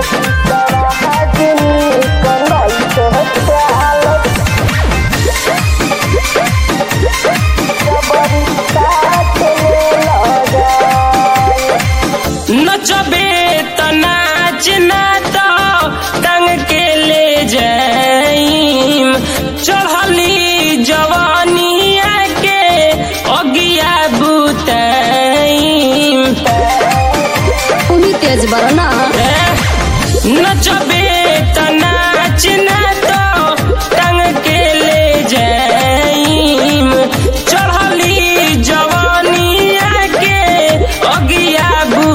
नचबे त नाच ना तो टंग के ले जाइम चढ़ली जवानिया के अगिया बुताइम उही तेज बड़ ना नचबे त नाच ना तो टंग के ले जाइम चढ़ली जवानिया के अगिया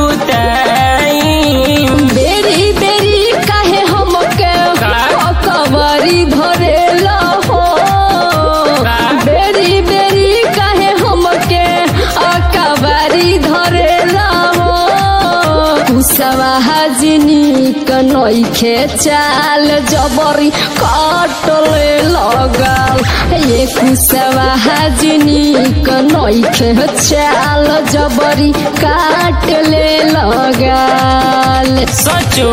बुताइम बेरी बेरी काहे हमके का? कवरी धरेला हो का? बेरी बेरी काहे हमके कवरी धरेला हो कुसवा हजनी कनैखे चाल जबरी काटले लगल ये कुसवा हजनी कनैखे चाल जबरी काटले लगल सचो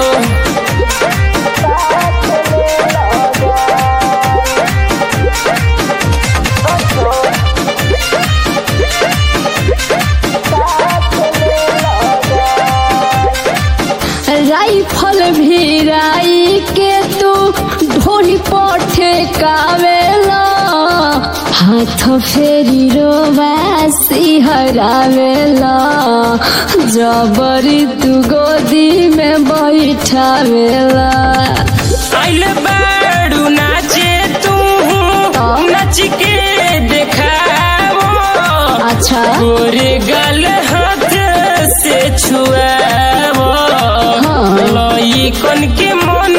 राइफल भिराई के तू ढोली पठे कावेला हाथ फेरी रोबासी हरावेला जबरी तू गोदी में बैठावेला आइल बाड़ू नाचे तू नच के देखावो अच्छा गोरे गल हाथ से छुआवो हाँ। लई कन के मन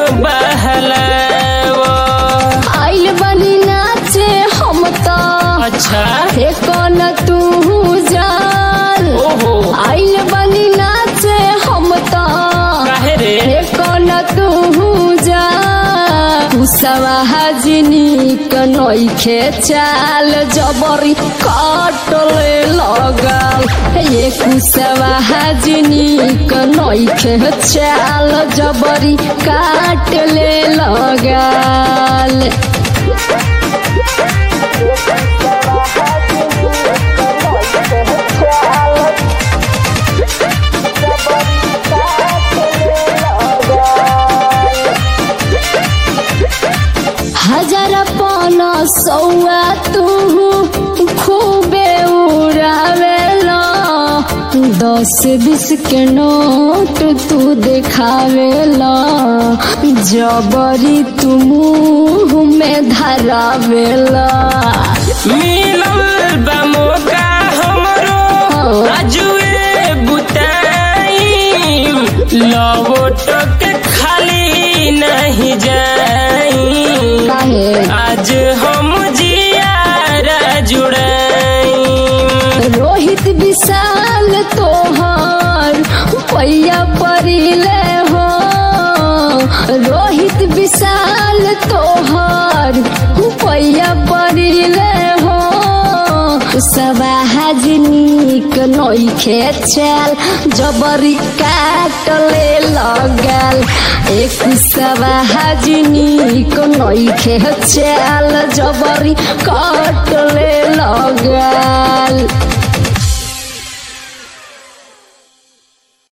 बहलावो आइल बनी नाचे हम तो अच्छा कौन तू जाल ओहो आइल बनी नाचे हम तो काहे रे रे कौन तू जा कुसवा हजनी कनैखे चाल जबरी काटले लगल ये कुसवा हजनी कनैखे चाल जबरी काटले लगल हजार पन सौआ तू खूबे उड़ावेला दस बीस के नोट तू देखावेला जबरी तू मुंह में धरावेला मिलल बा मौका हमरो हाँ। आजुए बुताइम लवोट के खाली नहीं जाइम काहे आज हम जियारा जुड़ाइम रोहित विशाल तोहर पैया परिले हो रोहित विशाल तोहर पैया परिले हो सवा हजनीक नैखे चल जबरी काटले लगल एक सवा हजनीक नैखे चल जबरी काटले लगल